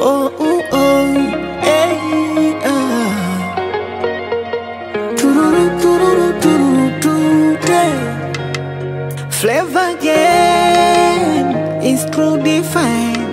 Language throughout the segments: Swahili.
Oh, oh, oh, hey, ah. Tururu, tururu, tururu, tururu, hey. Flavor again is true define.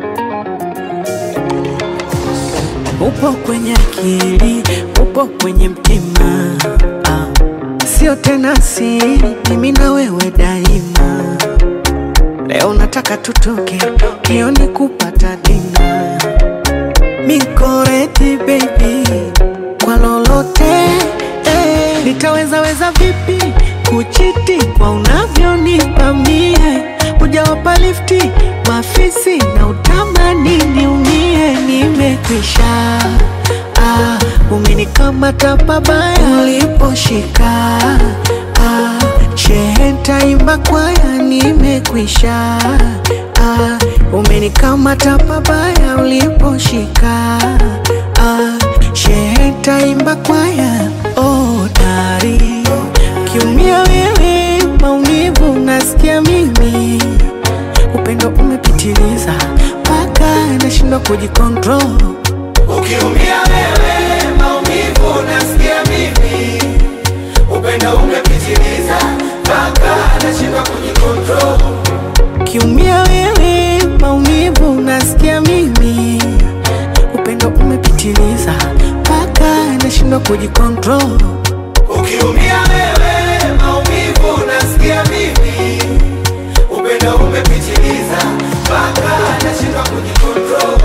Upo kwenye akili, upo kwenye mtima ah. Sio tena siri, mimi na wewe daima. Leo nataka tutoke kioni kupata dina. Mikoreti baby, kwa lolote eh. Nitaweza weza vipi kuchiti kwa unavyonipa mie? Hujawapa lifti mafisi na utamani niumie, nimekwisha ah, umenikamata pabaya uliposhika ah, shehe ntaimba kwaya, nimekwisha ah, umenikamata pabaya uliposhika ah, shehe ntaimba kwaya oh, dari kiumia wewe maumivu nasikia mimi upendo umepitiliza mpaka nashindwa kujikontrol Ukiumia wewe maumivu nasikia mimi, upendo umepitiliza mpaka nashindwa kujikontrol. kiumia wewe maumivu nasikia mimi upendo umepitiliza mpaka nashindwa kujikontrol Ukiumia wewe maumivu nasikia mimi, upendo umepitiliza mpaka nashindwa kujikontrol.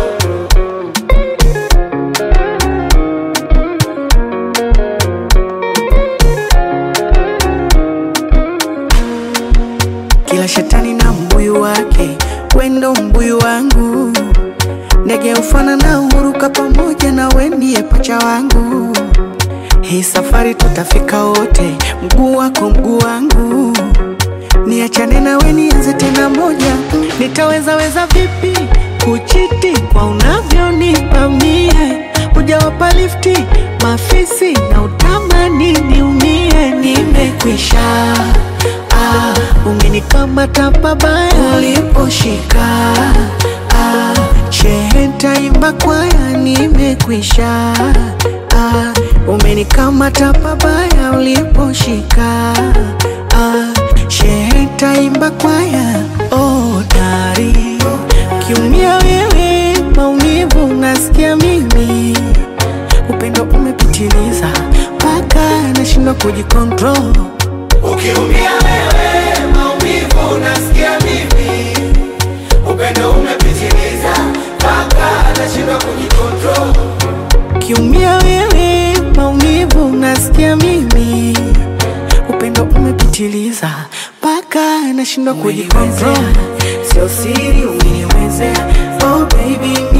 Kila shetani na mbuyu wake, wendo mbuyu wangu, ndege ufana na huruka pamoja na wendie pacha wangu. Hii safari tutafika wote, mguu wako mguu wangu, niachane nawe nianze tena moja. Nitaweza weza vipi kuchiti kwa unavyonipa mie? Hujawapa lifti mafisi na utamani niumie, nimekwisha ah, umenikamata pabaya uliposhika ah, shehe ntaimba kwaya, nimekwisha ah, umenikamata pabaya uliposhika ah, shehe ntaimba kwaya oh, dari kiumia wewe maumivu nasikia mimi upendo umepitiliza mpaka nashindwa kujikontrol Ukiumia wewe maumivu nasikia mimi, upendo umepitiliza mpaka nashindwa kujikontrol. kiumia wewe maumivu nasikia mimi upendo umepitiliza mpaka nashindwa kujikontrol Sio siri umeniwezea, oh baby